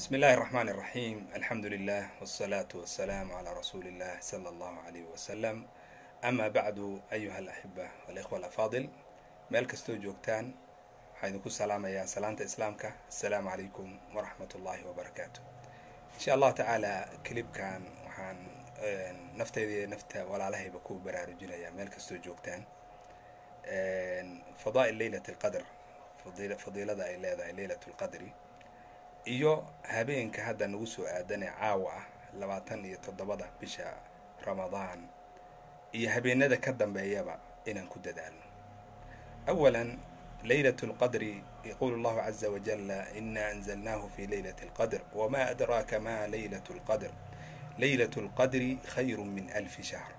بسم الله الرحمن الرحيم الحمد لله والصلاة والسلام على رسول الله صلى الله عليه وسلم أما بعد أيها الأحبة والإخوة الأفاضل meel kastoo joogtaan waxaa idinku salaamayaa salaanta islaamka assalaamu calaykum waraxmat ullaahi wabarakaatu insha allahu tacaala kilibkan waxaan nafteyda iyo nafta walaalahayba ku baraarujinayaa meel kastoo joogtaan fadaa'il leylat alqadr fadiilada ay leedahay leylat lqadri iyo habeenka hadda nagu soo aadanee caawa ah labaatan iyo toddobada bisha ramadaan iyo habeenada ka dambeeyaba inaan ku dadaalno أولا ليلة القدر يقول الله عز وجل إنا أنزلناه في ليلة القدر وما أدراك ما ليلة القدر ليلة القدر خير من ألف شهر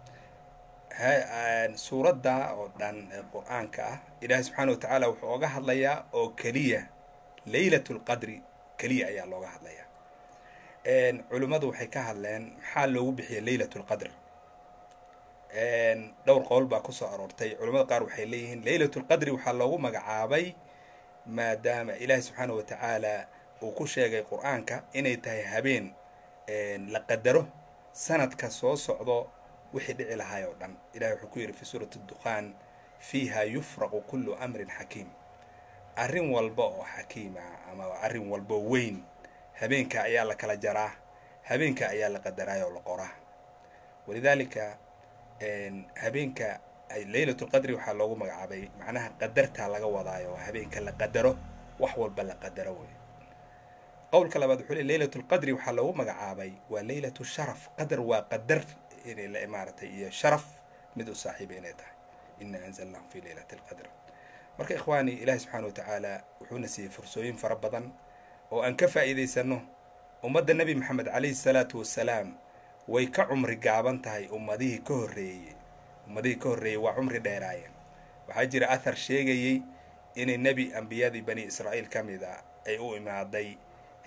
suuradda oo dhan ee qur-aanka ah ilaahay subxaana wa tacaala wuxuu oga hadlayaa oo keliya leylat lqadri keliya ayaa looga hadlayaa culimmadu waxay ka hadleen maxaa loogu bixiyay leylat lqadr dhowr qowl baa kusoo aroortay culamada qaar waxay leeyihiin leylat lqadri waxaa loogu magacaabay maadaama ilaahi subxaana wa tacaala uu ku sheegay qur-aanka inay tahay habeen la qadaro sanadka soo socdo wixii dhici lahaay oo dhan ilahi wuxuu ku yidhi fi suurati dukhaan fiiha yufraqu kullu amrin xakiim arrin walba oo xakiima ama arrin walbo weyn habeenka ayaa la kala jaraa habeenka ayaa la qadaraay oo la qoraa walidaalika habeenka leylat lqadri waxaa loogu magacaabay macnaha qadartaa laga wadaayo habeenka la qadaro wax walba la qadaro wey qowlka labaad wuxuu le leylat lqadri waxaa loogu magacaabay waa leylat sharaf qadar waa qadar inay maaratay iyo sharaf mid u saaxiiba inay tahay ina anzalnahu fi leylat lqadr marka ikhwaani ilahi subxaana wa tacaala wuxuuna siiyey fursooyin fara badan oo aan ka faa'iidaysano ummadda nebi maxamed calayhi salaatu wassalaam way ka cumri gaaban tahay ummadihii ka horreeyey ummadihii ka horreeyey waa cumri dheeraayeen waxaa jira athar sheegayey inay nebi ambiyadii bani israa'iil ka mid a ay u imaaday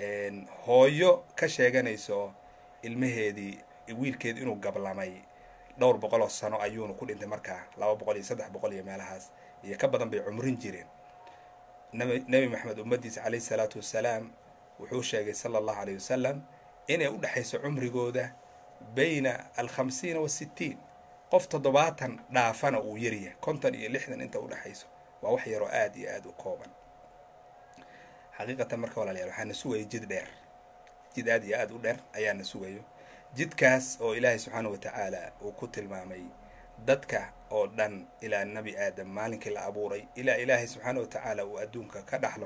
hooyo ka sheeganayso ilmaheedii wiilkeedi inuu gablamay dhowr boqol oo sano ayuuna ku dhintay markaa laba boqol iyo saddex boqol iyo meelahaas iyo ka badan bay cumrin jireen nebi maxamed ummaddiisa calayhi salaatu wassalaam wuxuu sheegay sala allahu alayh wasalam inay u dhexayso cumrigooda bayna alkhamsiina wasittiin qof toddobaatan dhaafana uu yaryahay konton iyo lixdan inta udhexayso waa wax yaroo aada iyo aada u kooban xaqiiqatan marka walaalayaal waxaa na sugaya jid dheer jid aada iyo aada u dheer ayaa na sugayo jidkaas oo ilaahay subxaana wa tacaala uu ku tilmaamay dadka oo dhan ilaa nebi aadam maalinkii la abuuray ilaa ilaahay subxaana wa tacaala uu adduunka ka dhaxlo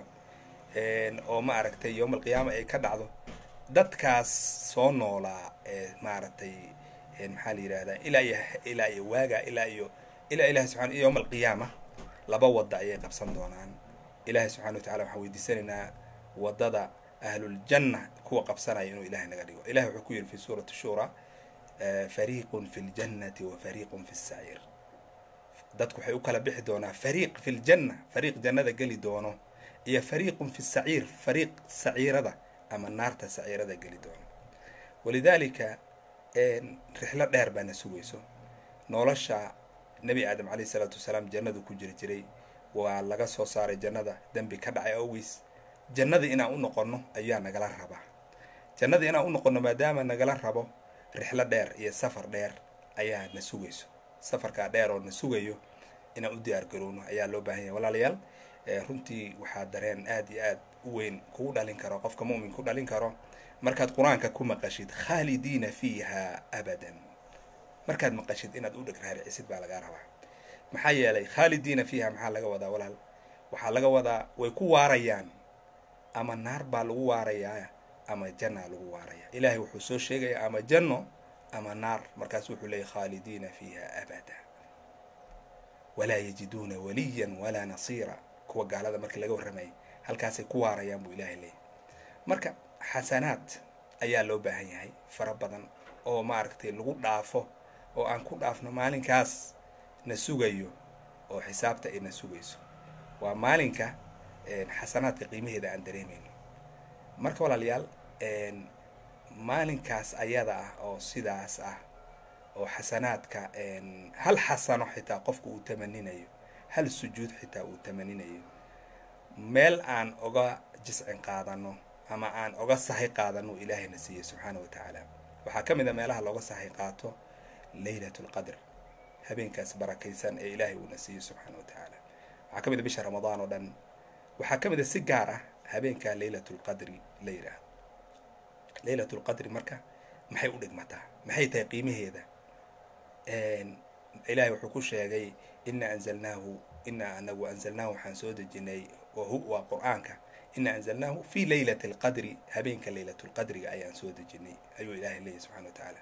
oo ma aragtay yowma alqiyaama ay ka dhacdo dadkaas soo noolaa ee maaragtay maxaa la yidhahdaa ilaa iyo ilaa iyo waaga ilaa iyo ilaa ilahi subxana yowma alqiyaama laba wadda ayay qabsan doonaan ilaahay subxana wa tacala waxaan weydiisanaynaa waddada ahluljanna kuwa qabsanaya inuu ilahay naga dhigo ilahi wuxuu ku yidhi fi suurati shura fariiqun fi ljannati wa fariiqun fi saciir dadku waxay u kala bixi doonaa fariiq fi ljanna fariiq jannada geli doono iyo fariiqun fi saciir fariiq saciirada ama naarta saciirada geli doono walidaalika rixlo dheer baana sugayso nolosha nebi aadam calayhi salaatu wasalaam jannadu ku jiri jiray waa laga soo saaray jannada dembi ka dhacay awgiis jannada inaan u noqonno ayaa nagala rabaa jannada inaan u noqonno maadaama nagala rabo rixlo dheer iyo safar dheer ayaa na sugayso safarkaa dheer oo na sugayo inaan u diyaar garowno ayaa loo baahan yahay walaalayaal runtii waxaa dareen aada iyo aad u weyn kugu dhalin karo qofka mumin ku dhalin karo markaad qur-aanka ku maqashid khaalidiina fiiha abadan markaad maqashid inaad u dheg raaricisid baa lagaa rabaa maxaa yeelay khaalidiina fiiha maxaa laga wadaa walaal waxaa laga wadaa way ku waarayaan ama naar baa lagu waarayaa ama jannaa lagu waaraya ilaahay wuxuu soo sheegayaa ama janno ama naar markaas wuxuu leeyay khaalidiina fiiha abada walaa yajiduuna waliyan walaa nasiira kuwa gaalada markii laga warramayay halkaasay ku waarayaan buu ilaahay leeyahy marka xasanaad ayaa loo baahan yahay fara badan oo maaragtay lagu dhaafo oo aan ku dhaafno maalinkaas na sugayo oo xisaabta ay na sugayso waa maalinka xasanaadka qiimaheeda aan dareemayno marka walaalayaal maalinkaas ayada ah oo sidaas ah oo xasanaadka hal xasano xitaa qofka uu tamaninayo hal sujuud xitaa uu tamaninayo meel aan oga jiscin qaadano ama aan oga sahay qaadano ilaahayna siiyey subxaana wa tacaala waxaa ka mid a meelaha looga sahay qaato leylat lqadr habeenkaas barakaysan ee ilaahay uuna siiyey subxaana wa tacaala waxaa ka mid a bisha ramadaan oo dhan waxaa ka mid a si gaar ah habeenkaa leylat lqadri la yidhaahdo leylat lqadri marka maxay u dhigmataa maxay tahay qiimaheeda ilaahay wuxuu ku sheegay ina anzalnaahu ina anagu anzalnaahu waxaan soo dejinay waa qur-aanka ina anzalnaahu fi leylati alqadri habeenka leylat lqadriga ayaan soo dejinay ayuu ilahay leeyahy subxana wa tacaala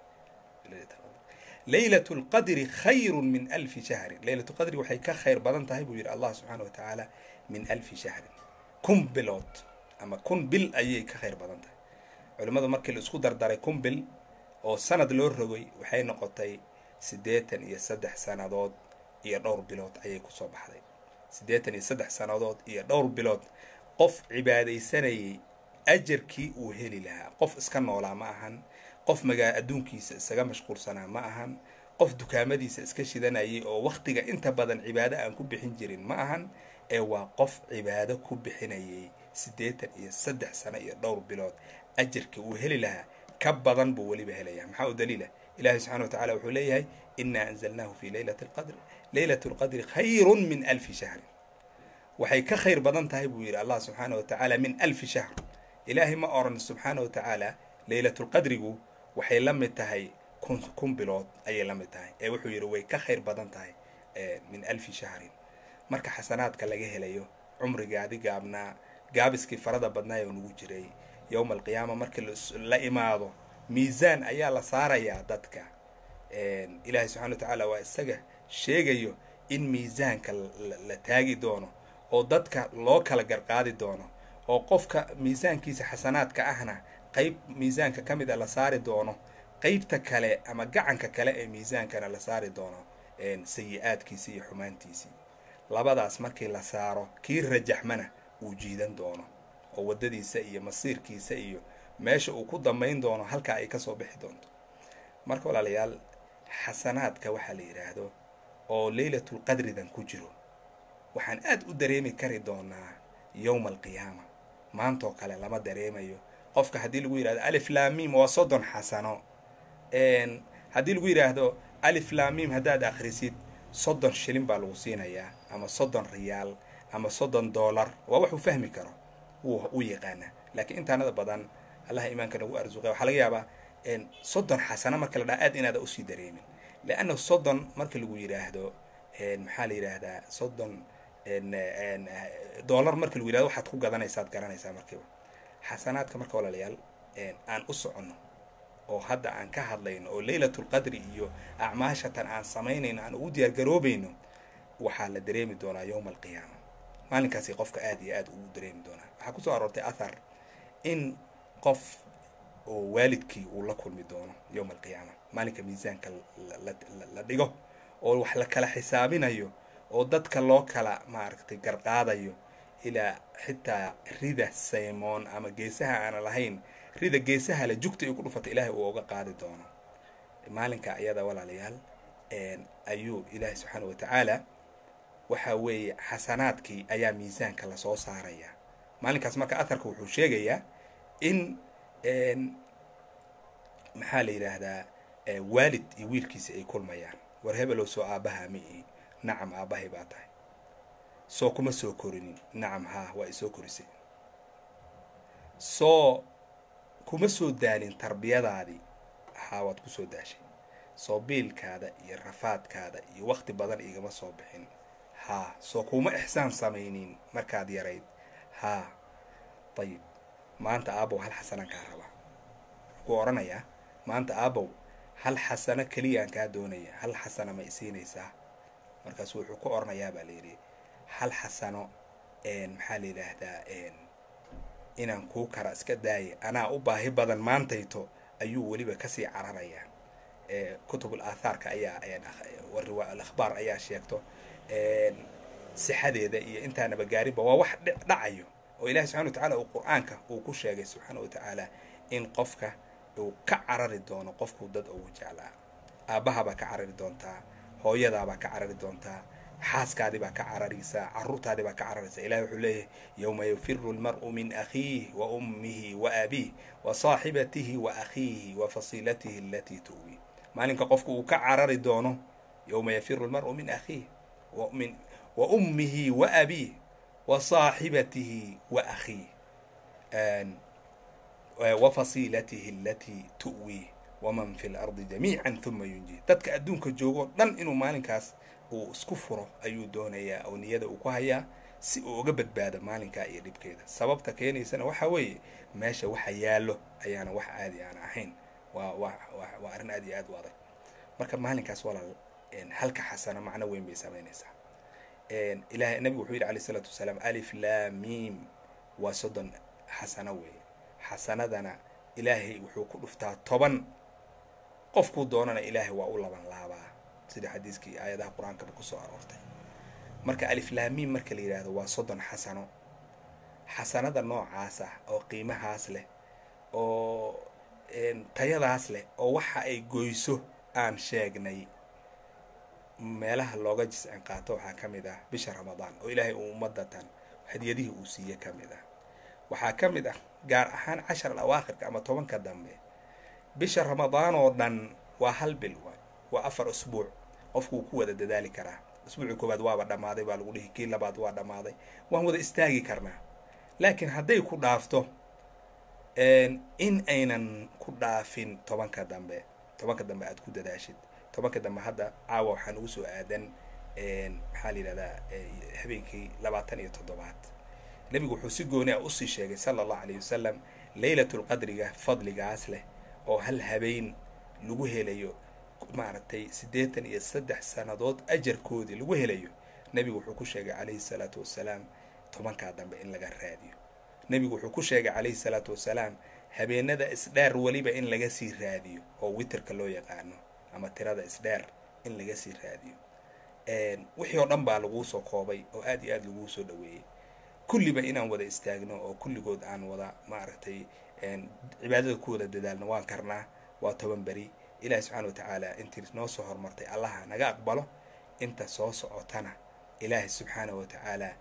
leylat lqadri khayru min alfi shahrin leylat lqadri waxay ka khayr badan tahay buu yidhi allah subxaana wa tacaala min alfi shahrin kun bilood ama kun bil ayay ka khayr badan tahay culimmadu markii la isku dardaray kun bil oo sanad loo rogay waxay noqotay siddeetan iyo saddex sannadood iyo dhowr bilood ayay kusoo baxday siddeetan iyo saddex sannadood iyo dhowr bilood qof cibaadaysanayay ajarkii uu heli lahaa qof iska noolaa ma ahan qof magaa adduunkiisa isaga mashquulsanaa ma ahan qof dukaamadiisa iska shidanayay oo wakhtiga inta badan cibaado aan ku bixin jirin ma ahan ee waa qof cibaado ku bixinayay siddeetan iyo saddex sano iyo dhowr bilood ajarkii uu heli lahaa ka badan buu weliba helaya maxaa u daliila ilahi subxana wa tacala wuxuu leeyahay ina anzalnaahu fi leylati alqadri leylat lqadri khayrun min alfi shahrin waxay ka khayr badan tahay buu yidhi allah subxaana wa tacaala min alfi shahr ilaahay ma oran subxaana wa tacaala leylatulqadrigu waxay la mid tahay kun kun bilood ayay la mid tahay ee wuxuu yidhi way ka khayr badan tahay min alfi shahrin marka xasanaadka laga helayo cumrigaadi gaabnaa gaabiskii farada badnaay oo nagu jiray yowma alqiyaama markii la imaado miisaan ayaa la saarayaa dadka ilaahay subxana wa tacaala waa isaga sheegayo in miisaanka la taagi doono oo dadka loo kala garqaadi doono oo qofka miisaankiisa xasanaadka ahna qeyb miisaanka ka mid a la saari doono qeybta kale ama gacanka kale ee miisaankana la saari doono sayi-aadkiisii iyo xumaantiisii labadaas markii la saaro kii rajaxmana uu jiidan doono oo waddadiisa iyo masiirkiisa iyo meesha uu ku dambayn doono halkaa ay kasoo bixi doonto marka walaalayaal xasanaadka waxaa la yidhaahdo oo leylatulqadridan ku jiro waxaan aada u dareemi kari doonaa yowma alqiyaama maantoo kale lama dareemayo qofka haddii lagu yidhahdo alif lamim waa soddon xasano haddii lagu yidhaahdo alif lamim haddaad akhrisid soddon shilin baa lagu siinayaa ama soddon riyaal ama soddon dollar waa waxuu fahmi karo wuu u yaqaana laakiin intaanada badan allaha iimaanka nagu arsuqa waxaa laga yaabaa soddon xasano marka la dhaha aad inaada usii dareemin leanna soddon marka lagu yidhaahdo maxaa la yidhaahdaa soddon dollar marka lagu yidhahdo waxaad ku gadanaysaad garanaysaa markiiba xasanaadka marka walaalayaal aan u soconno oo hadda aan ka hadlayno oo leylatulqadri iyo acmaashatan aan samaynayno aan ugu diyaar garoobayno waxaa la dareemi doonaa yowma alqiyaama maalinkaasi qofka aada iyo aada ugu dareemi doonaa waxaa kusoo aroortay athar in qof oo waalidkii uu la kulmi doono yowma alqiyaama maalinka miisaanka la dhigo oo wax la kala xisaabinayo oo dadka loo kala maaragtay garqaadayo ilaa xitaa rida saymoon ama geesaha aana lahayn rida geesaha le jugta ay ku dhufata ilaahay uu oga qaadi doono maalinka ayada walaalayaal ayuu ilaahay subxaana wa tacaala waxa weeye xasanaadkii ayaa miisaanka lasoo saaraya maalinkaas marka atharka wuxuu sheegayaa in maxaa la yidhaahdaa waalid iyo wiilkiisa ay kulmayaan war hebelow soo aabbaha ma ihi nacam aabbahay baa tahay soo kuma soo korinin nacam haa waa isoo korisay soo kuma soo daalin tarbiyadaadii haa waad kusoo daashay soo biilkaada iyo rafaadkaada iyo wakti badan igama soo bixin haa soo kuma ixsaan samaynin markaad yarayd haa dayib maanta aabow hal xasanaan kaa rabaa wuxuu odhanayaa maanta aabow hal xasano keliyaan kaa doonaya hal xasano ma isiinaysaa markaasu wuxuu ku odhanayaa baa layidhi hal xasano maxaa la yidhaahdaa inaan kuu kara iska daaya anaa u baahi badan maantayto ayuu weliba kasii cararayaa kutubul aathaarka ayaa alakhbaar ayaa sheegto sixadeeda iyo intaanaba gaariba waa wax dhacayo oo ilahi subxana wa tacala uu qur-aanka uu ku sheegay subxaana wa tacaala in qofka uu ka carari doono qofkuu dad ugu jeclaa aabbahabaa ka carari doontaa hooyadaabaa ka carari doontaa xaaskaadii baa ka cararaysaa caruurtaadii baa ka cararaysaa ilahi wuxuu leeyahay yowma yafiru lmar'u min akhiih wa ummihi wa abiih wa saaxibatihi wa akhiihi wa fasiilatihi alatii tu'wi maalinka qofku uu ka carari doono yowma yafiru lmar'u min akhiih wamin wa ummihi wa abiih wa saaxibatihi wa akhiih wa fasiilatihi alatii tu'wi waman fi lardi jamiican huma yunji dadka adduunka joogoo dhan inuu maalinkaas uu isku furo ayuu doonayaa oo niyada uu ku hayaa si uu uga badbaado maalinkaa iyo dhibkeeda sababta keenaysana waxaa weeye meesha waxa yaallo ayaana wax caadi aan ahayn waa wa waa arrin aad iyo aad u adag marka maalinkaas walaal halka xasano macno weyn bay samaynaysaa ilahay nabigu wuxuu yidhi alayh isalaatu wasalaam alif laamiim waa soddon xasano weeye xasanadana ilaahay wuxuu ku dhuftaa toban qofkuu doonana ilaahay waa u laban laabaa sida xadiiskii aayadaha qur-aankaba kusoo aroortay marka aliflaamiin marka la yidhaahdo waa soddon xasano xasanada noocaas ah oo qiimahaas leh oo tayadaas leh oo waxa ay goyso aan sheegnay meelaha looga jiscin qaato waxaa ka mid ah bisha ramadaan oo ilaahay uu ummadatan hadiyadihii uu siiye ka mid ah waxaa ka mid ah gaar ahaan cashar al awaakhirka ama tobanka dambe bisha ramadaan oo dhan waa hal bil waa afar usbuuc qofkuu ku wada dadaali karaa usbuucii koowaad waaba dhammaaday baa lagu dhihi kii labaad waa dhammaaday waan wada istaagi karnaa laakiin hadday ku dhaafto in aynan ku dhaafin tobanka dambe tobanka dambe aad ku dadaashid tobanka dambe hadda caawa waxaan ugu soo aadan maxaa la yidhahdaa habeenkii labaatan iyo toddobaad nebigu wuxuu si gooni ah usii sheegay sala allahu alayh wasalam leylatulqadriga fadligaas leh oo hal habeen lagu helayo maaragtay siddeetan iyo saddex sannadood ajarkoodii lagu helayo nebigu wuxuu ku sheegay calayhi salaatu wasalaam tobankaa dambe in laga raadiyo nebigu wuxuu ku sheegay calayhi salaatu wasalaam habeenada isdheer weliba in laga sii raadiyo oo witerka loo yaqaano ama tirada isdheer in laga sii raadiyo wixii oo dhan baa laguu soo koobay oo aad iyo aad laguu soo dhaweeyey kulliba inaan wada istaagno oo kulligood aan wada maaragtay cibaadada ku wada dadaalno waan karnaa waa toban beri ilaahi subxaana wa tacaala intii noo soo horumartay allaha naga aqbalo inta soo socotana ilaahi subxaana wa tacaala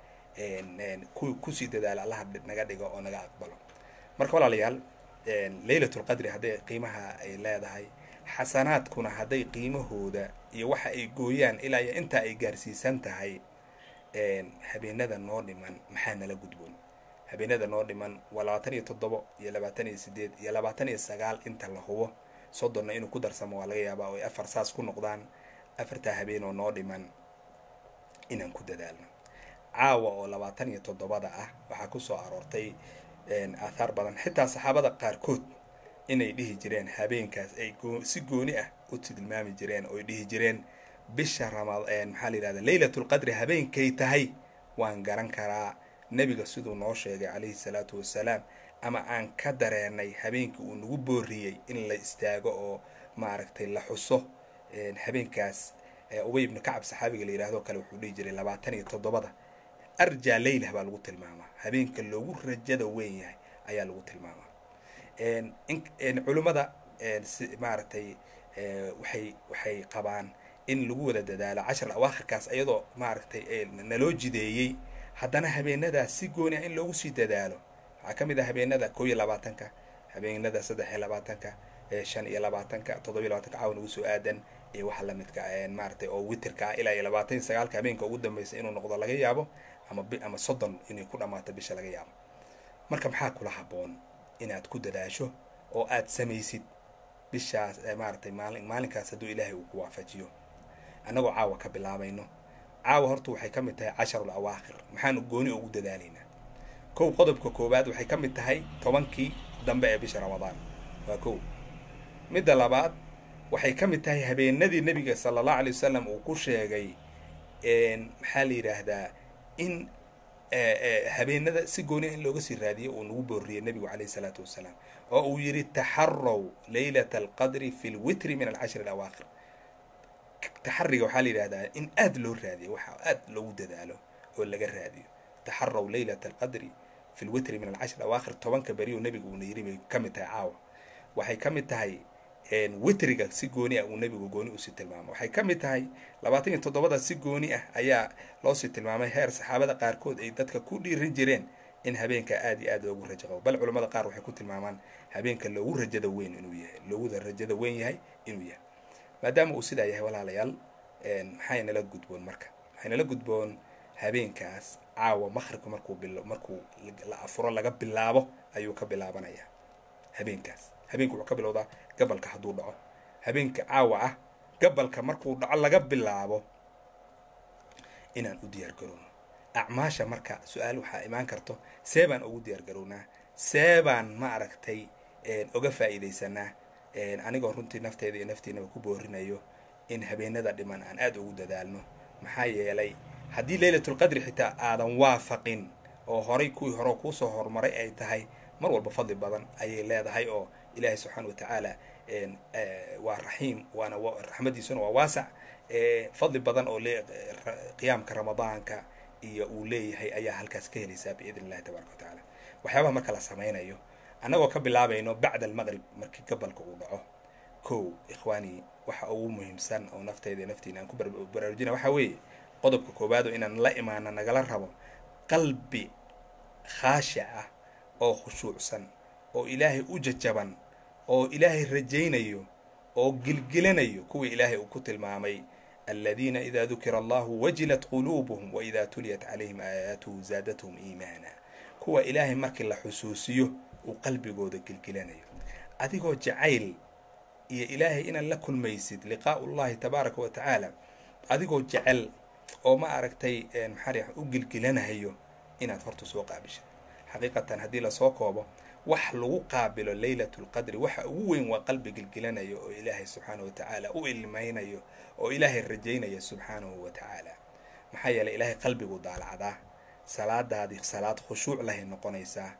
kusii dadaala allaha naga dhigo oo naga aqbalo marka walaalayaal leylatulqadri hadday qiimaha ay leedahay xasanaadkuna hadday qiimahooda iyo waxa ay gooyaan ilaa iyo intaa ay gaarsiisan tahay habeenada noo dhiman maxaa nala gudboon habeenada noo dhiman waa labaatan iyo toddobo iyo labaatan iyo sideed iyo labaatan iyo sagaal inta la hubo soddonna inuu ku darsamo waa laga yaabaa oo ay afar saas ku noqdaan afartaa habeen oo noo dhiman inaan ku dadaalno caawa oo labaatan iyo toddobada ah waxaa kusoo aroortay aathaar badan xitaa saxaabada qaarkood inay dhihi jireen habeenkaas ay si gooni ah u tilmaami jireen ooy dhihi jireen bisha rama maxaa la yidhahda leylatulqadri habeenkay tahay waan garan karaa nebiga siduu noo sheegay calayhi salaatu wasalaam ama aan ka dareenay habeenkii uu nagu booriyey in la istaago oo maaragtay la xuso habeenkaas ubay ibnu kacab saxaabiga la yidhahdo kale wuxuu dhihi jiray labaatan iyo toddobada arjaa leylah baa lagu tilmaamaa habeenka loogu rajada weyn yahay ayaa lagu tilmaamaa culimmada maaragtay waxay waxay qabaan in lagu wada dadaalo cashar awaakhirkaas iyadoo maaragtay naloo jideeyey haddana habeenadaas si gooni ah in loogu sii dadaalo waxaa ka mid ah habeenada koo iyo labaatanka habeenada saddex iyo labaatanka shan iyo labaatanka toddoba iyo labaatanka caawan ugu soo aadan iyo waxa lamidka maaragtay oo witerka ah ilaa iyo labaatan iyo sagaalka habeenka ugu dambeysa inuu noqdo laga yaabo ama ama soddon inay ku dhammaato bisha laga yaabo marka maxaa kula habboon inaad ku dadaasho oo aad samaysid bishaas maaragtay maalin maalinkaas hadduu ilaahay uu ku waafajiyo annagoo caawa ka bilaabayno caawa horta waxay ka mid tahay casharul awaakhir maxaanu gooni ugu dadaalaynaa kow qodobka koowaad waxay ka mid tahay tobankii dambe ee bisha ramadaan waa kow midda labaad waxay ka mid tahay habeenadii nebiga sala allahu alay wasalam uu ku sheegay maxaa la yidhaahdaa in habeenada si gooniya in looga sii raadiyo uu nagu booriyey nebigu calayhi salaatu wasalaam oo uu yidhi taxarow leylata alqadri fi lwitri min alcashri alawaakhir taxariga waxaa la yidhahdaa in aad loo raadiyo waxa aad loogu dadaalo oo laga raadiyo taxarow leylata alqadri fi lwitri min alcashri alawaakhir tobanka beri oo nebigu uuna yiri bay ka mid tahay caawa waxay ka mid tahay witriga si gooni ah uu nebigu gooni usii tilmaamay waxay ka mid tahay labaatan iyo toddobada si gooni ah ayaa loosii tilmaamay heer saxaabada qaarkood ay dadka ku dhiirin jireen in habeenka aada iyo aad loogu rajo qabo bal culamada qaar waxay ku tilmaamaan habeenka loogu rajada weyn inuu yahay looguda rajada weyn yahay inuu yahay maadaama uu sidaa yahay walaalayaal maxay nala gudboon marka waxay nala gudboon habeenkaas caawa maqribka markuu bilo markuu la afuro laga bilaabo ayuu ka bilaabanayaa habeenkaas habeenka wuxuu ka bilowdaa gabalka hadduu dhaco habeenka caawa ah gabalka markuu dhaco laga bilaabo inaan u diyaar garowno acmaasha marka su-aal waxaa imaan karto see baan ugu diyaar garownaa see baan ma aragtay oga faa'iidaysanaa anigoo runtii nafteeda iyo naftiinaba ku boorinayo in habeenada dhiman aan aada ugu dadaalno maxaa yeelay haddii leylatulqadri xitaa aadan waafaqin oo horay kuwii hore kuusoo horumaray ay tahay mar walba fadli badan ayay leedahay oo ilaahay subxaana wa tacaala waa raxiim waana raxmadiisuna waa waasac fadli badan oo qiyaamka ramadaanka iyo uu leeyahay ayaa halkaas ka helaysaa biidn illahi tabaraka wa tacaala waxyaabaha marka la samaynayo annagoo ka bilaabayno bacda almaqrib markii gabalka uu dhaco kow ikhwaani waxa ugu muhiimsan oo nafteyda naftiina aan ku baraarujina waxaa weeye qodobka koowaado inaan la imaano nagala rabo qalbi khaashic ah oo khushuucsan oo ilaahay u jajaban oo ilaahay rajaynayo oo gilgilanayo kuwii ilaahay uu ku tilmaamay aladiina ida dukira allahu wajilat quluubuhum waida tuliyat calayhim aayaatuhu zaadathum iimaana kuwa ilaahay markii la xusuusiyo uu qalbigooda gilgilanayo adigoo jacayl iyo ilaahay inaad la kulmaysid liqaau llahi tabaaraka wa tacaala adigoo jecel oo ma aragtay maxaa u gilgilanayo inaad horta soo qaabishid xaqiiqatan haddii lasoo koobo wax lagu qaabilo leylat lqadri waxa ugu weyn waa qalbi gilgilanayo oo ilaahay subxaanahu wa tacaala u ilmaynayo oo ilaahay rajaynaya subxaanahu wa tacaala maxaa yeelay ilaahay qalbigu daalacdaa salaadaadii salaad khushuuc lahay noqonaysaa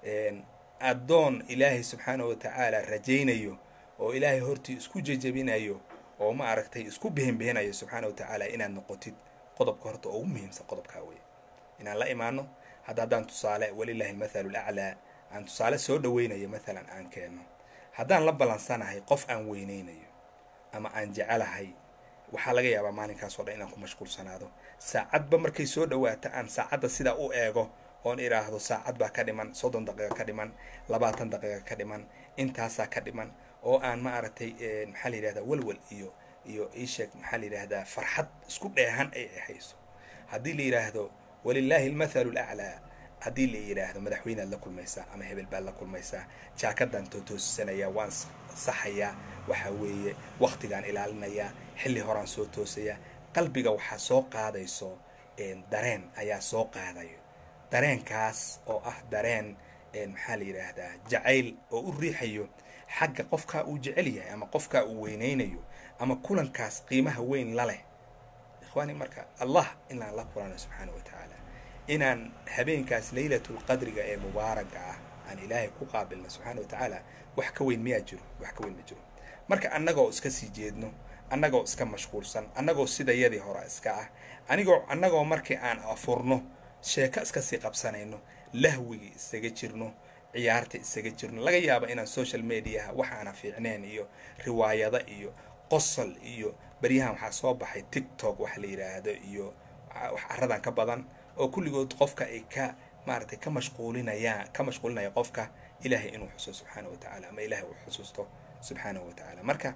addoon ilaahay subxaanahu wa tacaala rajaynayo oo ilaahay hortii isku jejabinayo oo ma aragtay isku bihinbihinayo subxaana wa tacaala inaad noqotid qodobka horta ugu muhiimsan qodobkaa weeye inaan la imaano hadda haddaan tusaale walilahi almathalu laclaa aan tusaale soo dhaweynayo mathalan aan keenno haddaan la ballansanahay qof aan weyneynayo ama aan jecelahay waxaa laga yaabaa maalinkaas oo dhan inaan ku mashquulsanaado saacadba markay soo dhawaata aan saacadda sidaa u eego oon idhaahdo saacad baa ka dhiman soddon daqiiqa ka dhiman labaatan daqiiqa ka dhiman intaasaa ka dhiman oo aan ma aragtay maxaa la yidhahdaa walwal iyo iyo iisheeg maxaa la yidhahdaa farxad isku dheehan ay hayso haddii la yidhaahdo walilaahi almathalu laclaa haddii la yidhaahdo madaxweynead la kulmaysaa ama hebel baad la kulmaysaa jaakadaan tootoosanayaa waan saxayaa waxa weeye waktigaan ilaalinayaa xilli horaan soo toosayaa qalbiga waxaa soo qaadayso dareen ayaa soo qaadayo dareenkaas oo ah dareen maxaa la yidhaahdaa jacayl oo u riixayo xagga qofkaa uu jecel yahay ama qofkaa uu weyneynayo ama kulankaas qiimaha weyn la leh ikhwaani marka allah inaan la kulano subxaana wa tacaala inaan habeenkaas leylatulqadriga ee mubaaraga ah aan ilaahay ku qaabilno subxaana wa tacaala wax ka weyn miyaa jiro wax ka weyn ma jiro marka annagoo iska sii jeedno annagoo iska mashquulsan annagoo sidayadii hore iska ah anigoo annagoo markii aan afurno sheeko iska sii qabsanayno lahwigii isaga jirno ciyaarta isaga jirno laga yaaba inaan social mediaha waxaana fiicneen iyo riwaayado iyo qosol iyo beryahan waxaa soo baxay tiktok wax la yidhaahdo iyo wax caradan ka badan oo kulligood qofka ay ka maaragtay ka mashquulinayaan ka mashquulinaya qofka ilaahay inuu xuso subxaana wa tacaala ama ilahay uu xusuusto subxaanahu wa tacaala marka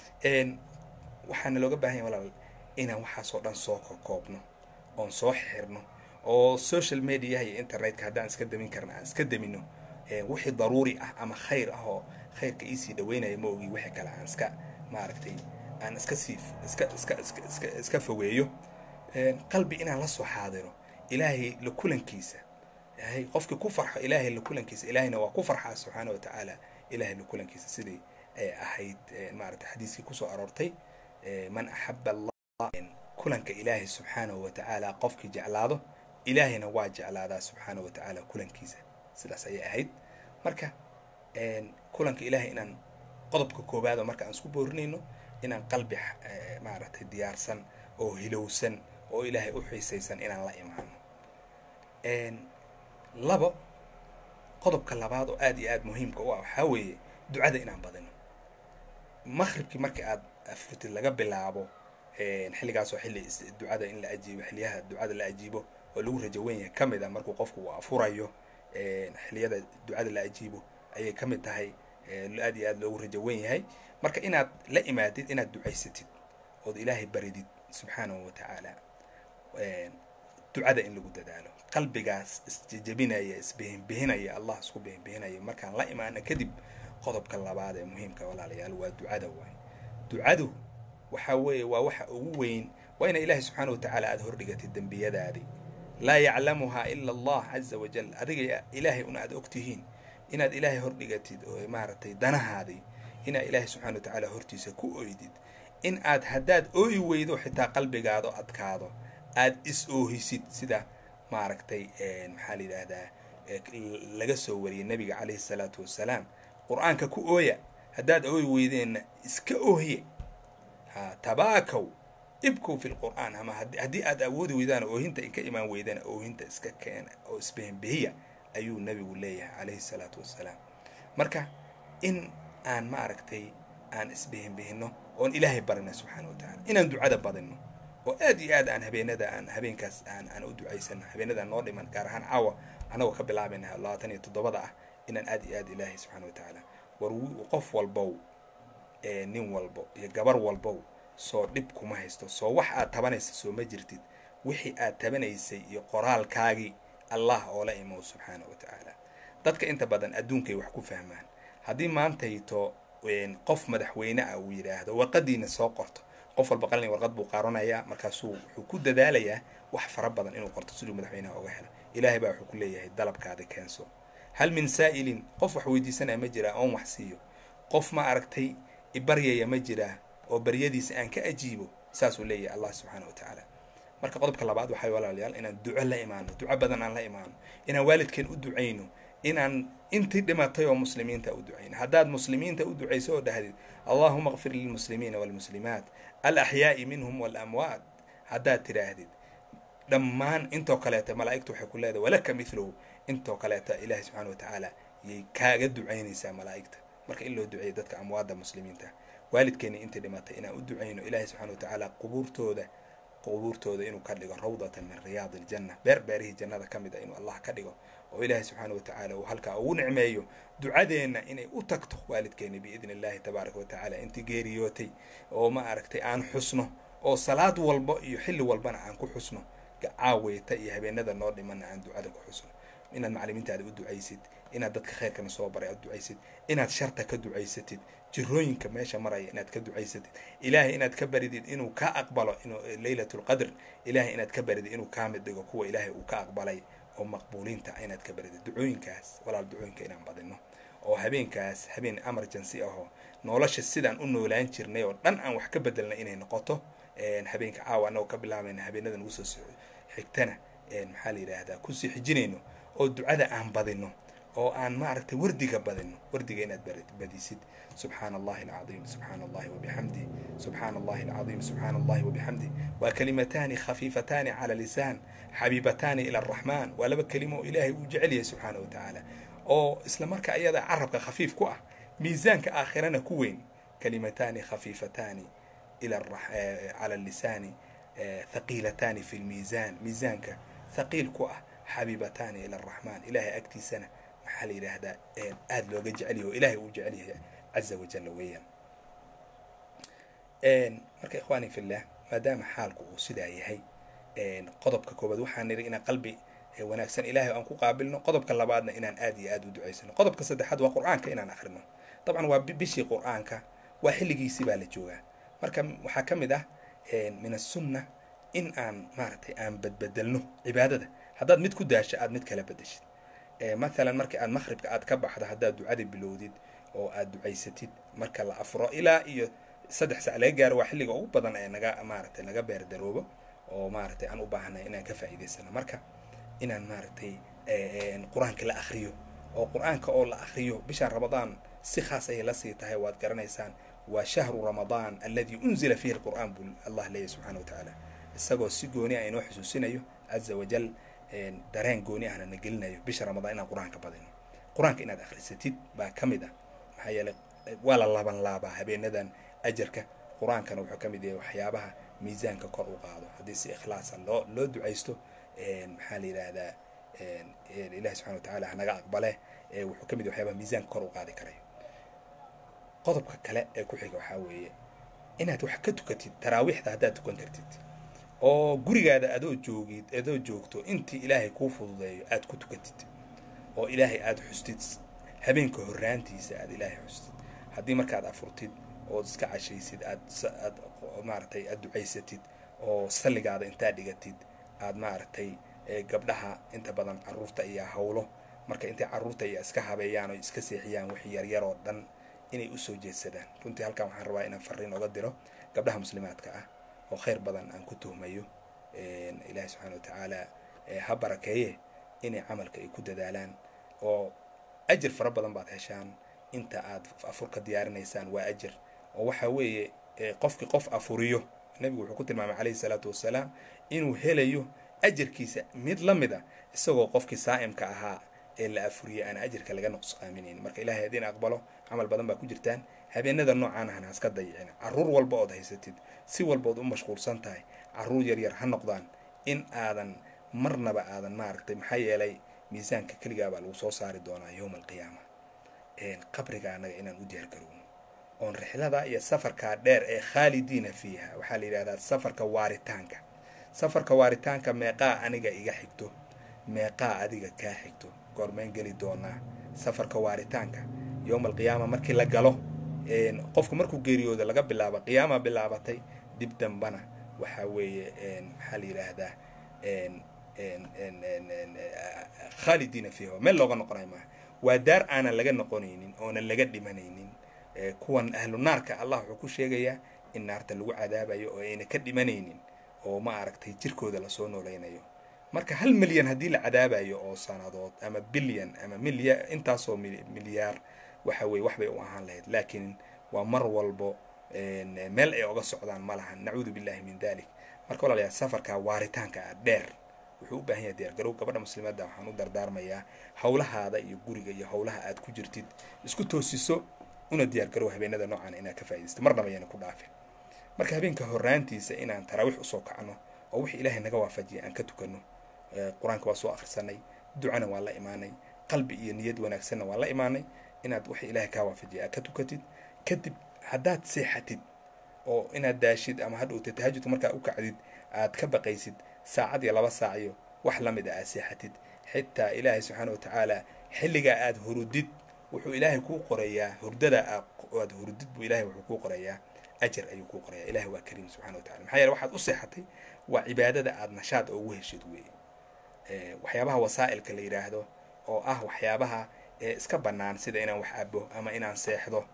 waxaana looga baahan yahay walaal inaan waxaasoo dhan soo kokoobno oon soo xirno oo social mediaha iyo internetka haddaan iska damin karna aan iska damino wixii daruuri ah ama khayr ah oo khayrka iisii dhaweynaya ma ogi wixii kale aan iska maaragtay aan iska sii iska iska iska iska iska fogeeyo qalbi inaan la soo xaadiro ilaahay la kulankiisa yahay qofkii ku farxo ilaahay la kulankiisa ilaahayna waa ku farxaa subxaana wa tacaala ilaahay la kulankiisa sidii ahayd maaragtay xadiiskii kusoo aroortay man axaba allah kulanka ilaahay subxaanahu wa tacaala qofkii jeclaado ilaahayna waa jeclaadaa subxaana wa tacaala kulankiisa sidaas ayay ahayd marka kulanka ilaahay inaan qodobka koowaado marka aan isku boorinayno inaan qalbi maaragtay diyaarsan oo hilowsan oo ilaahay u xiisaysan inaan la imaano labo qodobka labaad oo aada iyo aada muhiimka u ah waxaa weeye ducada inaan badino maqribkii markii aad afurtid laga bilaabo xilligaasoo xilli ducada in la ajiibo xiliyaha ducada la ajiibo oo lagu rajo weyn yahay ka mid a markuu qofku uu afurayo xiliyada ducada la ajiibo ayay ka mid tahay aad iyo aad loogu rajo weyn yahay marka inaad la imaadid inaad ducaysatid ood ilaahay baridid subxaanahu watacaala ducada in lagu dadaalo qalbigaas isjejebinaya isbihinbihinaya allah isku bihinbihinaya markaan la imaano kadib qodobka labaad ee muhiimka walaalayaal waa ducada waay ducadu waxa weeye waa waxa ugu weyn waa ina ilaahay subxaana watacaala aada hordhigatid dembiyadaadii laa yaclamuhaa ila allah caza wajal adiga ilaahay una aad ogtihiin inaad ilaahay hordhigatid oo maaragtay danahaadii inaad ilaahay subxana watacaala hortiisa ku oydid in aad haddaad ooyi weydo xitaa qalbigaado adkaado aad is oohisid sida maaragtay maxaa la yidhaahdaa laga soo wariyay nabiga calayhi salaatu wassalaam qur-aanka ku ooya haddaad ooyi weydeenna iska oohiye ha tabaakaw ibkow fi lqur'aan ama haddii aad awoodi weydaan oohinta inka imaan weydana oohinta iska keena oo isbehenbehiya ayuu nabigu leeyahay calayhi salaatu wassalaam marka in aan maaragtay aan isbehenbehino oon ilaahay barina subxaana wa tacala inaan ducada badino oo aad iyo aad aan habeenada aan habeenkaas aan aan u ducaysano habeenadaan noo dhiman gaar ahaan caawa anagoo ka bilaabayna labaatan iyo toddobada ah inaan aad iyo aad ilaahay subxana wa tacaala war qof walbow nin walbo iyo gabar walbow soo dhib kuma haysto soo wax aad tabanaysa soo ma jirtid wixii aad tabanaysay iyo qoraalkaagii allah oo la imow subxaana wa tacaala dadka inta badan adduunkay wax ku fahmaan haddii maantayto qof madaxweyne ah uu yidhaahdo warqadiina soo qorto qof walba qalin warqad buu qaaranayaa markaasuu wuxuu ku dadaalayaa wax fara badan inuu qorto siduu madaxweynaha oga helo ilaahay baa wuxuu ku leeyahay dalabkaada keenso hal min saa'ilin qof wax weydiisanaya ma jiraa oon wax siiyo qof ma aragtay ibaryaya ma jiraa oo baryadiisa aan ka ajiibo saasuu leeyahay allah subxaana wa tacaala marka qodobka labaad waxay walaalayaal inaan duco la imaano duco badan aan la imaano inaan waalidkeen u ducayno inaan intii dhimatay oo muslimiinta u ducayno haddaad muslimiinta u ducayso oo dhahdid allahuma kfir lilmuslimiina waalmuslimaat alaxyaa'i minhum waalamwaat haddaad tidhaahdid dhammaan intoo kaleeta malaa'igtu waxay ku leedahay walaka miluhu intoo kaleeta ilaahay subxana wa tacaala yay kaaga ducaynaysaa malaa'igta marka in loo duceeyo dadka amwaadda muslimiinta waalidkeeni intii dhimatay inaan u ducayno ilaahay subxana wa tacaala qubuurtooda qubuurtooda inuu ka dhigo rawdatan min riyaadi iljanna beer beerihii jannada ka mid a inuu allah ka dhigo oo ilaahay subxaana wa tacaala uu halkaa ugu nicmeeyo ducadeenna inay u tagto waalidkeeni biidni illahi tabaaraka wa tacaala intii geeriyootay oo ma aragtay aan xusno oo salaad walba iyo xilli walbana aan ku xusno caaweyta iyo habeenada noo dhimana aan ducada ku xusno inaad macalimiintaada u ducaysid inaad dadka khayrkana soo baray aad ducaysid inaad sharta ka ducaysatid jirooyinka meesha maraya inaad ka ducaysatid ilaahay inaad ka baridid inuu ka aqbalo inuu leylat lqadr ilaahay inaad ka baridid inuu kaa mid dhigo kuwa ilaahay uu ka aqbalay oo maqbuuliinta inaad ka baridid ducooyinkaas walaal ducooyinka inaan badino oo habeenkaas habeen emergency ahoo nolosha sidaan u noolaan jirnay oo dhan aan wax ka bedelnay inay noqoto habeenka caawa anagoo ka bilaabayna habeenada nagu soo xigtana maxaa la yidhaahdaa kusii xijinayno oo ducada aan badino oo aan maaragtay wardiga badino wardiga inaad badisid subxaana allahi alcaiim subxaana allahi wabixamdih subxaana allahi alcaiim subxaana allahi wabixamdih waa kalimataani khafiifataani cala lisaan xabiibataani ila araxmaan waa laba kelimo oo ilaahay uu jecel yahay subxaana wa tacaala oo isla marka ayada carabka khafiif ku ah miisaanka aakhirana ku weyn kalimataani khafiifataani cala lisaani thaqiilataani fi lmiisaan miisaanka thaqiil ku ah xabiibataani ila araxmaan ilaahay agtiisana maxaa la yidhaahdaa aada looga jecelyahy oo ilaahay uu jecel yahay caza wajalla weeyaan marka ikhwaani fillah maadaama xaalku uu sidaa yahay qodobka koobaad waxaan niri inaan qalbi wanaagsan ilaahay aan ku qaabilno qodobka labaadna inaan aad iyo aad u ducaysano qodobka saddexaad waa qur-aanka inaan akhrino dabcan waa bishii qur-aanka waa xilligiisii baa la joogaa marka waxaa ka mid ah min asunna in aan maaragtay aan badbedelno cibaadada haddaad mid ku daasho aad mid kala bedeshid mathalan marka aad maqhribka aad ka baxdo haddaad ducada bilowdid oo aad ducaysatid marka la afuro ilaa iyo saddex sac laga gaaro waa xilliga ugu badan ee naga maaragtay naga beerdaroobo oo maaragtay aan u baahanay inaan ka faa'iidaysano marka inaan maaragtay qur-aanka la akriyo oo qur-aanka oo la akriyo bishaan ramadaan si khaas ayay la sii tahay waad garanaysaan waa shahru ramadaan alladii unzila fiihi alqur'aan buu allah leeyahy subxana wa tacaala isagoo si gooni ah inoo xusuusinayo caza wajal dareen gooni ahna na gelinayo bisha ramadaan inaan qur-aanka badino qur-aanka inaad akhrisatid baa ka mid ah maxaa yeelay waa la laaban laabaa habeenadan ajarka qur-aankana wuxuu ka mid yahay waxyaabaha miisaanka kor u qaado haddii si ikhlaasa loo loo ducaysto maxaa la yidhaahdaa ilahi subxana watacala hanaga aqbale wuxuu ka mid yahay waxyaabaha miisaanka kor u qaadi karayo qodobka kale ee ku xiga waxaa weeye inaad wax ka tukatid taraawiixda haddaad tukan kartid oo gurigaada adoo joogid adoo joogto intii ilaahay kuu fududeeyo aad ku tukatid oo ilaahay aada xustid habeenka horraantiisa aad ilaahay xustid haddii markaad afurtid ood iska cashaysid aad aad maaragtay aad ducaysatid oo salligaada intaad dhigatid aad maaragtay gabdhaha inta badan carruurta iyo hawlo marka intay carruurta iyo iska habeeyaan oo iska seexiyaan wix yaryar oo dhan inay usoo jeedsadaan runtii halkan waxaan rabaa inaan fariin oga diro gabdhaha muslimaadka ah oo khayr badan aan ku tuhmayo ilaahi subxana watacaala ha barakeeye inay camalka ay ku dadaalaan oo ajir fara badan baad heshaan inta aad afurka diyaarinaysaan waa ajir oo waxa weeye qofkii qof afuriyo nebigu wuxuu ku tilmaamay calayhi salaatu wassalaam inuu helayo ajarkiisa mid la mid a isagoo qofkii saa'imka ahaa ee la afuriyay aan ajirka laga nuqsaaminayn marka ilahay haddiin aqbalo camal badan baa ku jirtaan habeenada noocaan ahna haska dayicin carruur walba ood haysatid si walba ood u mashquulsan tahay carruur yaryar ha noqdaan in aadan marnaba aadan maaragtay maxaa yeelay miisaanka keligaa baa lagu soo saari doonaa yowma alqiyaama qabriga annaga inaan u diyaar garowno oon rixlada iyo safarkaa dheer ee khaalidiina fiiha waxaa la yidhahdaa safarka waaritaanka safarka waaritaanka meeqaa aniga iga xigto meeqaa adiga kaa xigto goormeen geli doonaa safarka waaritaanka yowma alqiyaama markii la galo qofku markuu geeriyooda laga bilaabo qiyaama bilaabatay dib dambana waxaa weeye maxaa la yidhaahdaa khaalidiina fiiha meel looga noqonayo maaha waa daar aanan laga noqonaynin oonan laga dhimanaynin kuwan ahlu naarka allah wuxuu ku sheegayaa in naarta lagu cadaabayo oo ayna ka dhimanaynin oo ma aragtay jirkooda lasoo noolaynayo marka hal milyan haddii la cadaabayo oo sanadood ama bilyan ama milya intaasoo milyaar waxa weye wax bay u ahaan lahayd laakiin waa mar walbo meel ay oga socdaan ma lahan nacuudu billahi min dalik marka walaalayaal safarka waaritaanka ah dheer wuxuu u baahan yahay diyaargarow gabadha muslimadda waxaan u dardaarmayaa howlahaada iyo guriga iyo howlaha aad ku jirtid isku toosiso una diyaargarow habeenada noocan inaad ka faaidaysto marnaba ayana ku dhaafin marka habeenka horaantiisa inaan taraawiix usoo kacno oo wixii ilaahay naga waafajiyay aan ka tukano qur-aanka waa soo akhrisanay ducana waa la imaanay qalbi iyo niyad wanaagsanna waa la imaanay inaad wixii ilaahay kaa waafajiyay aad ka tukatid kadib haddaad seexatid oo inaad daashid ama hadhowta tahajudka markaa u kacdid aad ka baqaysid saacad iyo laba saac iyo wax la mid a aad seexatid xitaa ilaahay subxaana wa tacaala xilligaa aad hurudid wuxuu ilaahay kuu qorayaa hurdada aad hurudid buu ilahay wuxuu kuu qorayaa ajar ayuu kuu qorayaa ilahay waa kariim subxana wa tacala maxaa yeele waxaad u seexatay waa cibaadada aad nashaad ugu heshid weeye waxyaabaha wasaa'ilka la yidhaahdo oo ah waxyaabaha iska bannaan sida inaan wax abo ama inaan seexdo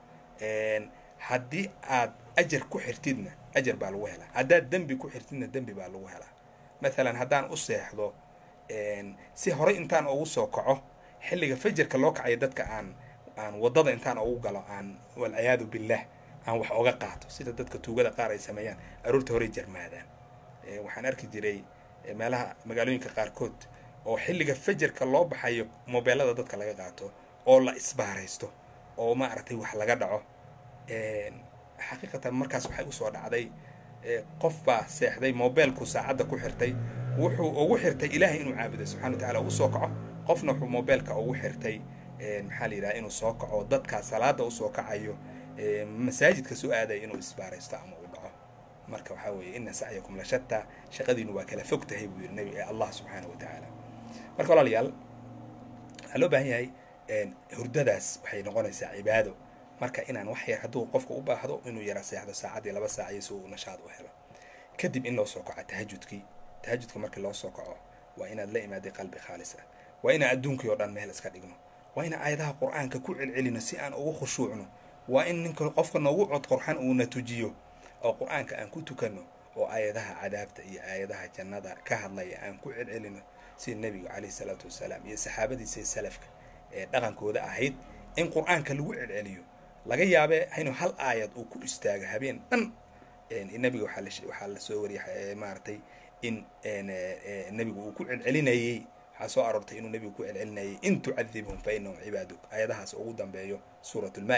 haddii aad ajar ku xirtidna ajar baa lagu helaa haddaad dembi ku xirtidna dembi baa lagu helaa mathalan haddaan u seexdo si horey intaan ugu soo kaco xilliga fajarka loo kacayo dadka aan aan waddada intaan ugu galo aan walciyaadu billah aan wax oga qaato sida dadka tuugada qaar ay sameeyaan aroorta horey jarmaadaan waxaan arki jiray meelaha magaalooyinka qaarkood oo xilliga fajarka loo baxayo mobeelada dadka laga qaato oo la isbaaraysto oo maaragtay wax laga dhaco xaqiiqatan markaas waxay usoo dhacday qof baa seexday mobeelku saacadda ku xirtay wuxuu ugu xirtay ilaahay inuu caabudo subxana wa tacala ugu soo kaco qofna wuxuu mobeelka ugu xirtay maxaa la yidhaha inuu soo kaco dadka salaada usoo kacayo masaajidka soo aadaya inuu isbaaraysto ama uu dhaco marka waxaa weeye ina sacyakum la shataa shaqadiinu waa kala fog tahay buu yidhi nabi allah subxaana wa tacaala marka walaalayaal waxaa loo baahan yahay hurdadaas waxay noqonaysaa cibaado marka inaan wax yar hadduu qofka u baahdo inuu yara seexdo saacadii laba saaciyo si uu nashaad u helo kadib in loo soo kaco tahajudkii tahajudka markii loo soo kaco waa inaad la imaaday qalbi khaalis ah waa inaan adduunkii oo dhan meel iska dhigno waa inaan aayadaha qur-aanka ku celcelino si aan ugu khushuucno waa in ninka qofka noogu cod qorxan uuna tujiyo oo qur-aanka aan ku tukanno oo aayadaha cadaabta iyo aayadaha jannada ka hadlaya aan ku celcelino sida nebiga caleyhi salaatu wasalaam iyo saxaabadiisa salafka ee dhaqankooda ahayd in qur-aanka lagu celceliyo laga yaabee inuu hal aayad uu ku istaago habeen dhan nebiga waxaa la soo wariyay maaragtay in nebigu uu ku celcelinayey waxaa soo aroortay inuu nebigu ku celcelinayay in tucadibhum fa inahum cibaaduk aayadahaas ugu dambeeyo suurat lmaa-ida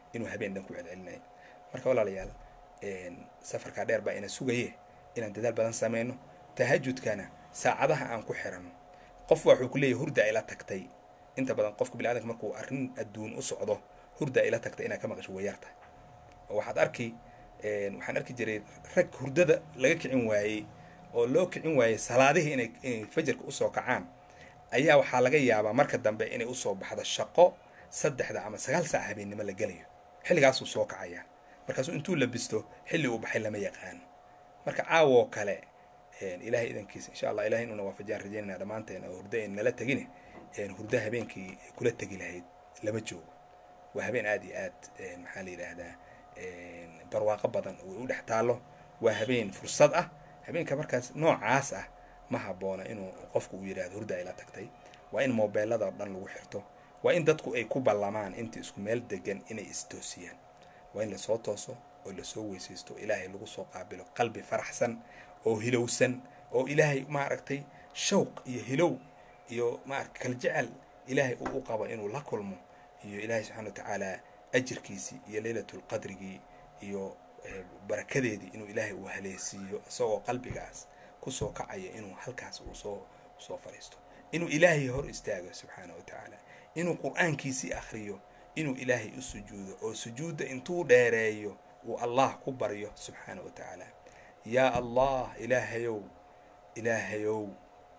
inuu habeen dhan ku celcelinayo marka walaalayaal safarkaa dheer baa ina sugaye inaan dadaal badan sameyno tahajudkana saacadaha aan ku xiranno qof waxuu ku leeyahy hurda ila tagtay inta badan qofka biniadanka markuu arrin adduun u socdo hurda ila tagtay inaad ka maqasho wayarta oo waxaad arki waxaan arki jiray rag hurdada laga kicin waayey oo loo kicin waayey salaadihii inay inay fajarka usoo kacaan ayaa waxaa laga yaabaa marka dambe inay usoo baxdo shaqo saddexda ama sagaal saac habeennimo la gelayo xilligaasuu soo kacaya markaasuu intuu labisto xilli uu baxay lama yaqaano marka caawoo kale ilahay idankiisa insha allah ilahay inuuna waafajiyaan rajeynayna dhammaanteen oo hurdo ayn nala tegine hurdo habeenkii kula tegi lahayd lama joogo waa habeen aada iyo aad maxaa la yidhaahdaa barwaaqo badan oo u dhex taallo waa habeen fursad ah habeenka markaas noocaas ah ma habboona inuu qofku uu yidhahdo hurda ay la tagtay waa in mobeelada oo dhan lagu xirto waa in dadku ay ku ballamaan inta isku meel degan inay istoosiyaan waa in lasoo tooso oo lasoo weysaysto ilaahay lagu soo qaabilo qalbi faraxsan oo hilowsan oo ilaahay maaragtay shawq iyo hilow iyo maarata kal jecel ilaahay uu u qabo inuu la kulmo iyo ilaahay subxana wa tacaala ajirkiisii iyo leylatulqadrigii iyo barakadeedii inuu ilaahay uu haleesiiyo isagoo qalbigaas kusoo kacaya inuu halkaas uu soo soo fadhiisto inuu ilaahay hor istaago subxaana wa tacaala inuu qur-aankiisii akhriyo inuu ilaahay u sujuudo oo sujuudda intuu dheereeyo uu allah ku baryo subxaana wa tacaala yaa allah ilaahayow ilaahayow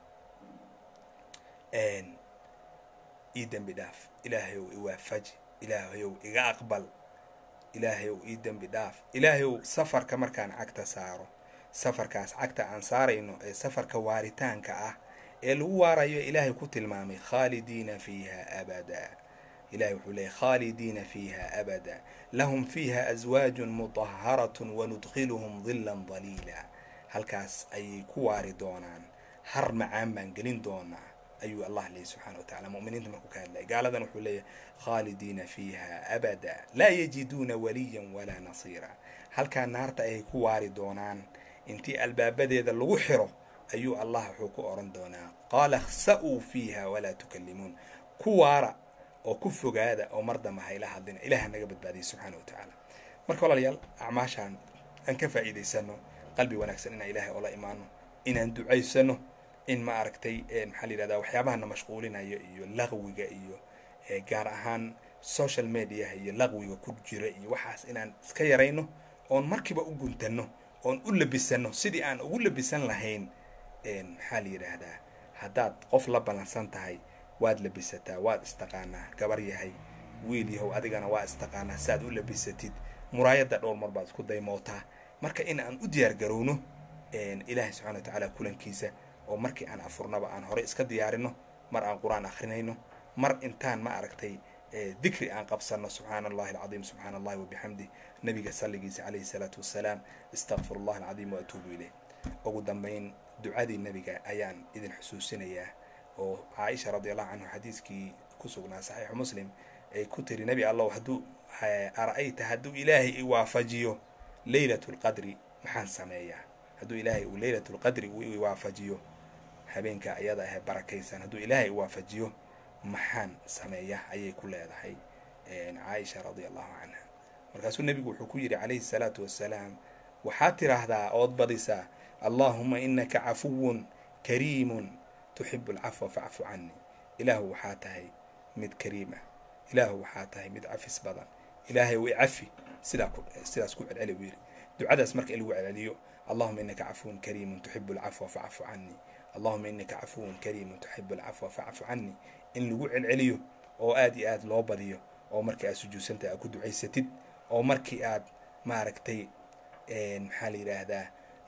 ii dembi dhaaf ilaahayow iwaafaji ilaahayow iga aqbal ilaahayow ii dembi dhaaf ilaahayow safarka markaan cagta saaro safarkaas cagta aan saarayno ee safarka waaritaanka ah ee lagu waarayo ilaahay ku tilmaamay khaalidiina fiiha abada ilahay wuxuu leeyay khaalidiina fiiha abada lahum fiiha aswaajun muطaharatun wanudkiluhum dilan daliila halkaas ayay ku waari doonaan har macaan baan gelin doonaa ayuu allah leeyay subxana wa tacala muminiinta markuu ka hadlaya gaaladan wuxuu leeyahy khaalidiina fiiha abada laa yajiduuna waliyan walaa nasiira halkaa naarta ayay ku waari doonaan intii albaabadeeda lagu xiro ayuu allah wuxuu ku oran doonaa qaala khsa-uu fiiha walaa tukalimuun ku waara oo ku fogaada oo mar damba hayla hadlina ilaah naga badbaadiyay subxaana wa tacaala marka walaalayaal acmaashaan aan ka faa'iidaysano qalbi wanaagsan inaan ilaahay oola imaano inaan ducaysano in ma aragtay maxaa la yidhahdaa waxyaabahana mashquulinayo iyo laqwiga iyo gaar ahaan social mediaha iyo laqwiga ku jira iyo waxaas inaan iska yarayno oon markiiba u guntano oon u labisano sidii aan ugu labisan lahayn maxaa la yidhaahdaa haddaad qof la ballansan tahay waad labisataa waad istaqaanaa gabar yahay wiil yahow adigana waa istaqaanaa saaad u labisatid muraayadda dhowr mar baad isku daymootaa marka in aan u diyaar garowno ilaahay subxana wa tacaala kulankiisa oo markii aan afurnaba aan hore iska diyaarino mar aan qur-aan akrinayno mar intaan ma aragtay dikri aan qabsano subxaana allahi alcadiim subxaana allahi wabixamdih nabiga salligiisa calayhi salaatu wassalaam istakfir allah alcadiim waatuubu ileyh ugu dambayn ducadii nebiga ayaan idin xusuusinayaa oo caaisha radi allahu canhu xadiiskii ku sugnaa saxiixu muslim ay ku tiri nebi allow hadduu ara-ayta hadduu ilaahay i waafajiyo leylat lqadri maxaan sameeyaa hadduu ilaahay uu leylat lqadri uu i waafajiyo habeenka ayada ahe barakaysan hadduu ilaahay i waafajiyo maxaan sameeya ayay ku leedahay caaisha radi allahu canha markaasuu nebigu wuxuu ku yidhi calayhi salaatu wassalaam waxaad tiraahdaa ood badisaa allaahuma inaka cafuwun kariimun tuxibu alcafwa facfu canii ilaahu waxaa tahay mid kariim ah ilaahu waxaa tahay mid cafis badan ilaahay way cafi sidaa sidaas ku celceli buu yidhi ducadaas marka in lagu celceliyo allahuma inaka cafuwun kariimun tuxibu alcafwa facfu canii allahuma inaka cafuwun kariimun tuxibu alcafwa facfu canii in lagu celceliyo oo aad iyo aad loo badiyo oo markii aad sujuudsantahay aad ku ducaysatid oo markii aad maaragtay maxaa la yidhaahdaa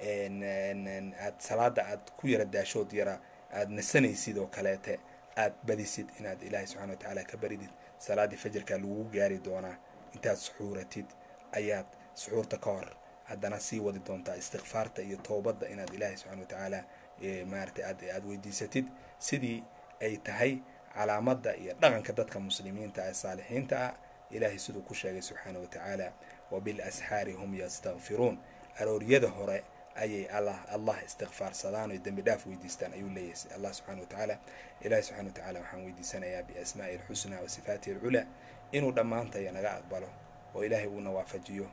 aad salaada aad ku yara daashood yara aad nasanaysid oo kaleete aad badisid inaad ilaahay subxana wa tacaala ka baridid salaaddii fajarkaa lagugu gaari doonaa intaad suxuuratid ayaad suxuurta ka hor haddana sii wadi doontaa istikfaarta iyo toobadda inaad ilaahay subxana wa tacaala maaragtay aad aad weydiisatid sidii ay tahay calaamadda iyo dhaqanka dadka muslimiinta ee saalixiinta ah ilaahay siduu ku sheegay subxaana wa tacaala wabilasxaari hum yastakfiruun arooryada hore ayay allah allah istikfaarsadaan oy dembi dhaaf weydiistaan ayuu leeyahay allah subxana wa tacaala ilahi subxana wa tacaala waxaan weydiisanayaa biasmaa'i alxusnaa wa sifaatihi alculaa inuu dhammaantaya naga aqbalo oo ilaahay uuna waafajiyo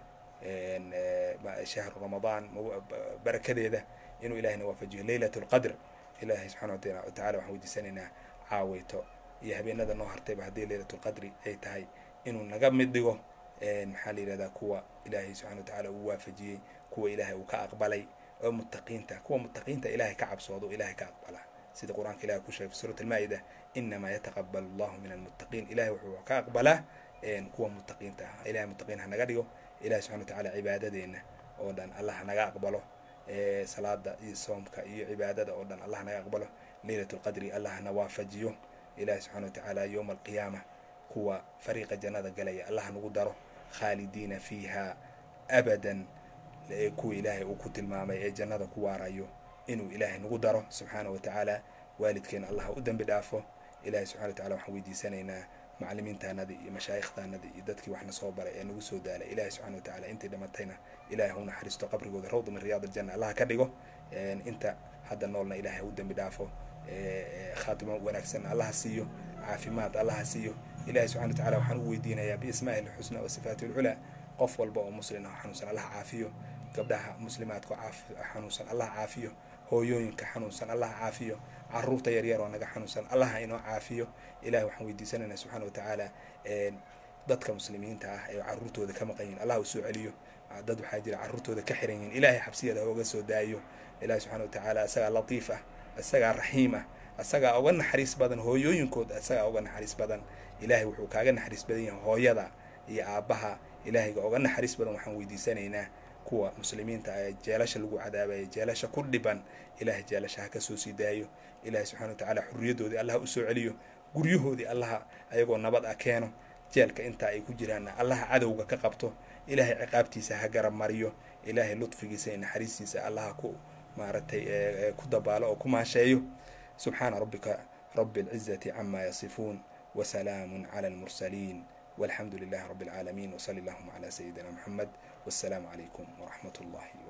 shahru ramadaan barakadeeda inuu ilahayna waafajiyo leylat lqadr ilaahay subxana watacala waxaan weydiisanaynaa caaweyto iyo habeenada noo hartayba haddii leylat lqadri ay tahay inuu naga mid dhigo maxaa la yihahdaa kuwa ilaahay subxana watacala uu waafajiyey kuwa ilaahay uu ka aqbalay oo muttaqiinta kuwa muttaqiinta ilahay ka cabsoodo ilahay ka aqbala sida qur-aanka ilahay ku sheegay fi suurat almaa-ida inamaa yataqabal allahu min almuttaqiin ilahay wuxuu ka aqbalaa kuwa muttaqiinta ah ilahay muttaqiin hanaga dhigo ilahay subxana watacala cibaadadeena oo dhan allah hanaga aqbalo salaada iyo soomka iyo cibaadada oo dhan allah hanaga aqbalo leylat lqadri allah hana waafajiyo ilahay subxana watacaala yowma alqiyaama kuwa fariiqa jannada galaya allah hanagu daro khaalidiina fiiha abadan kuwa ilaahay uu ku tilmaamay ee jannada ku waarayo inuu ilaahay nagu daro subxaana wa tacaala waalidkeena allah u dembi dhaafo ilahay subxana watacala waxaan weydiisanaynaa maclimiintaanadii iyo mashaayikhtaanadii iyo dadkii waxna soo baray ee nagu soo daalay ilahay subxana watacala intay dhamatayna ilahay hau naxariisto qabrigooda rawda min riyaad aljanna allah ka dhigo inta hadda noolna ilahay u dembi dhaafo khaatimo wanaagsan allaha siiyo caafimaad allaha siiyo ilahay subxana watacala waxaan u weydiinayaa biismaahi lxusna wa sifaati lculaa qof walba oo muslin ah xanuunsan allah caafiyo gabdhaha muslimaadka xanuunsan allah caafiyo hooyooyinka xanuunsan allah caafiyo caruurta yaryar oo naga xanuunsan allah inoo caafiyo ilahi waxaan weydiisanaynaa subxana watacaala dadka muslimiinta ah ee caruurtooda ka maqan yihin allah u soo celiyo dad waxaa jira caruurtooda ka xiran yihin ilahay xabsiyada hooga soo daayo ilahi subxana watacaala isagaa latiif ah isagaa raxiim ah isagaa uga naxariis badan hooyooyinkood isagaa uga naxariis badan ilahay wuxuu kaaga naxariis badan yahay hooyada iyo aabbaha ilahayga uga naxariis badan waxaan weydiisanaynaa kuwa muslimiinta ee jeelasha lagu cadaabaya jeelasha ku dhiban ilahay jeelasha ha ka soo sii daayo ilahay subxana watacaala xurriyadoodii allaha usoo celiyo guryahoodii allaha ayagoo nabad ah keeno jeelka intaa ay ku jiraanna allaha cadowga ka qabto ilahay ciqaabtiisa ha garab mariyo ilahay lutfigiisa iyo naxariistiisa allaha ku maaragtay ku dabaalo oo ku maasheeyo subxaana rabbika rabi alcizati cama yasifuun wasalaamu cala almursaliin والحمد لله رب العالمين وصلى اللهم على سيدنا محمد والسلام عليكم ورحمة الله وبركاته